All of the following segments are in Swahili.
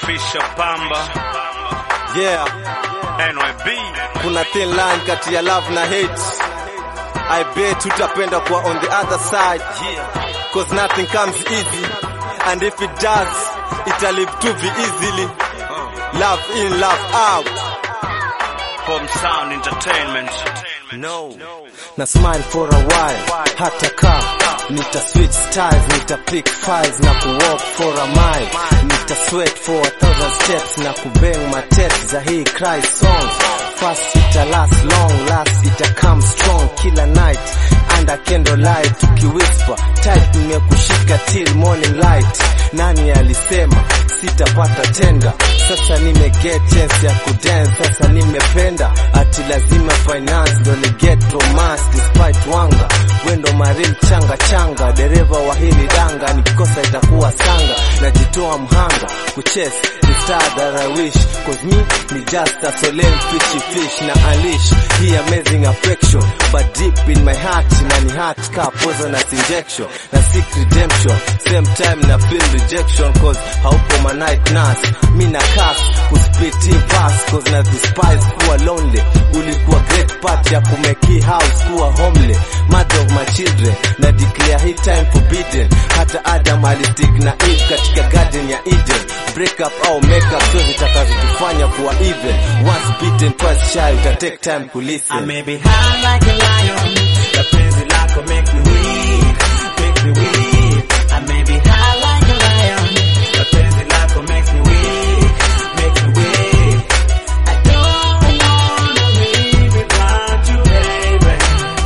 Fisher Pamba Yeah, NYB kuna thin line kati ya love na hate. I bet tutapenda kuwa on the other side. Cause nothing comes easy. And if it does, it'll live too be easily. Love in, love out. Home Sound Entertainment No. Na smile for a while, hata ka nita switch styles, nita pick files na ku walk for a mile, nita sweat for a thousand steps na ku bang my text za hii cry song. First ita last long, last ita come strong kila night under candlelight tukiwhisper tight, nimekushika till morning light. Nani alisema sitapata tenda? Sasa nime get chance ya kudance, sasa nimependa ati lazima finance ndo ni get romance despite wanga wendo maril changa changa, dereva wa hili danga, nikikosa itakuwa sanga, najitoa mhanga kuchase the star that I wish cause me ni just a solemn fishy fish na unleash hii amazing affection but deep in my heart na ni heart ka poisonous injection na seek redemption same time na feel rejection cause haupo my night nurse mi na cast kuspit hii verse cause na despise kuwa lonely ulikuwa great part ya kumeki house kuwa homely mother of my children na declare hii time forbidden hata Adam alistick na Eve katika garden ya Eden break up au make up so zitakazotufanya kuwa even once beaten twice shy uta take time I kulisten may be high like a lion, the penzi lako make me weak, make me weak. I may be high like a lion, the penzi lako makes me weak, make me weak. I don't wanna live without you, baby.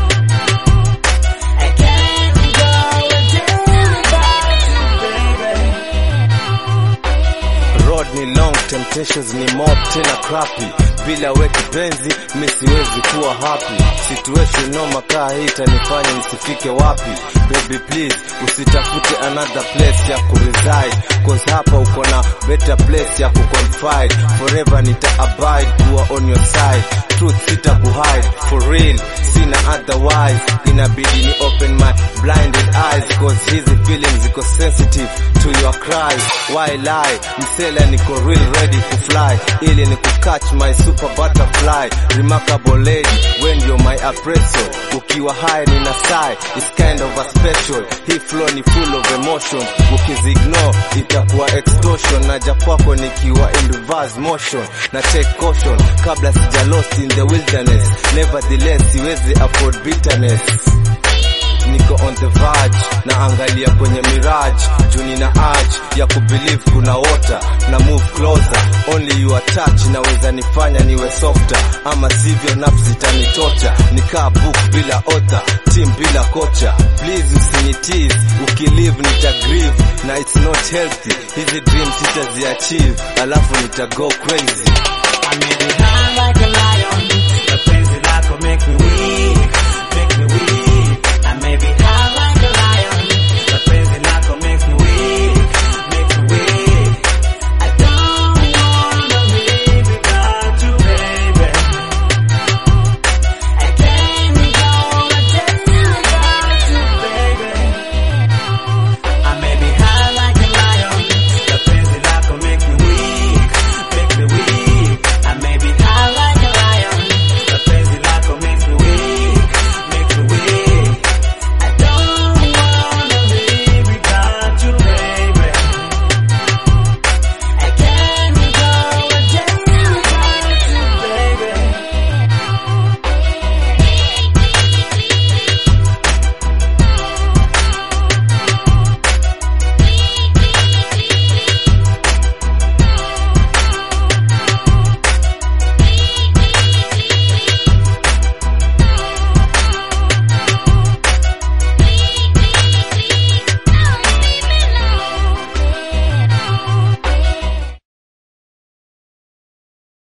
I can't go a day without you, baby. road ni long temptations ni mob tena crappy bila we kipenzi mi siwezi kuwa happy situation noma kaa hii itanifanya nisifike wapi baby please usitafute another place ya kureside cause hapa uko na better place ya kuconfide forever nita abide kuwa on your side truth sita kuhide for real sina otherwise inabidi ni open my blinded eyes cause hizi feelings ziko sensitive to your cries why lie msela niko real ready to fly ili ni catch my super butterfly remarkable lady when you're my appraisal ukiwa high nina sigh it's kind of a special hii flow ni full of emotion ukizignore itakuwa extortion naja kwako nikiwa in reverse motion na take caution kabla sija lost in the wilderness nevertheless siwezi afford bitterness niko on the verge na angalia kwenye mirage juu nina urge ya kubelieve kuna water na move closer only your touch naweza nifanya niwe softer ama sivyo nafsi itanitosha nikaa book bila author team bila kocha please usinitease ukilive nita grieve na it's not healthy hizi dreams sitaziachieve alafu nita go crazy I may be high like a lion, the penzi lako make me weak, make me weak. I may be high